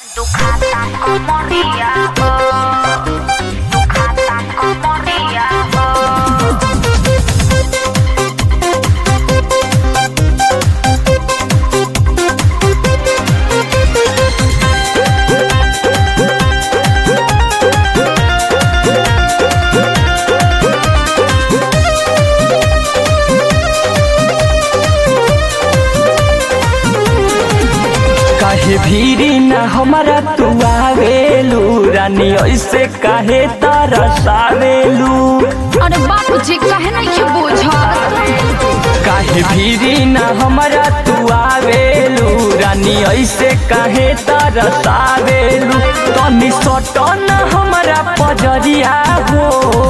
Ducata como Riago. Ducata como Riago. काहे भीरी न हमारा तू आवेलू रानी ऐसे काहे तरसावेलू अरे बाबूजी काहे नहीं बुझत काहे भीरी न हमारा तू आवेलू रानी ऐसे काहे तरसावेलू तनी सटन हमारा पजरिया हो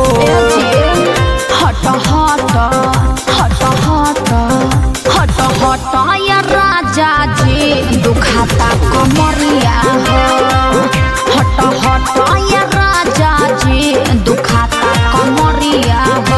हट हट हट हट हट हट या राजा जी दुखाता कमरिया हो हट हट या राजा जी दुखाता कमरिया हो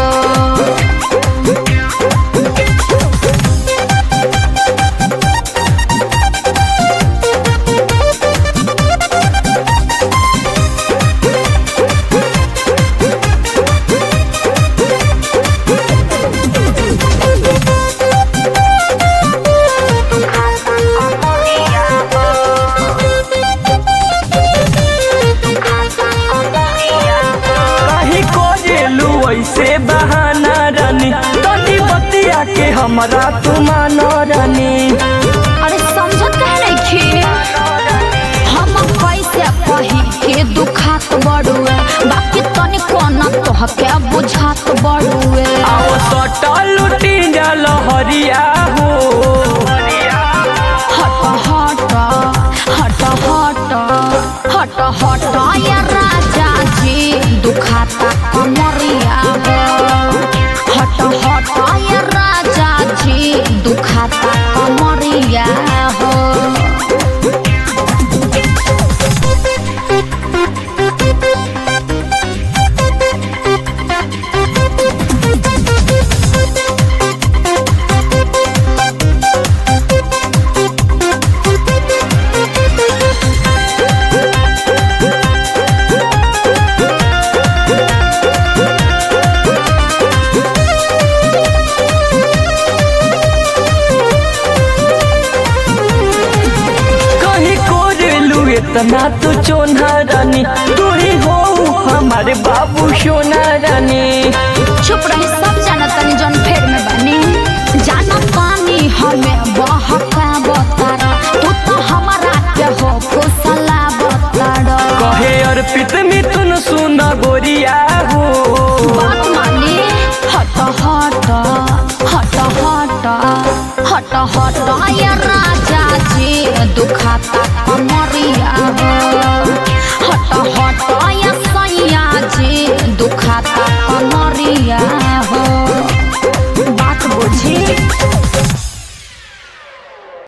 Ducata como Riago. Ducata como Riago. काहे कोरेलू ऐसे बहाना रानी तनी बतिया के हमरा तू मानो रानी अरे समझत काहे नहीं हम कैसे कही के दुखात बड़ुए बाकी तनी कोना तोहके बुझात बड़ुए आओ सटल लुटी जल हरिया हो हट हट हट हट हट हट या राजा जी दुखाता कमरिया हो हट हट या राजा जी दुखाता कमरिया हो कहीं कोरेलू इतना तू चोना रानी तू ही हो हमारे बाबू सोना रानी चुप रही सब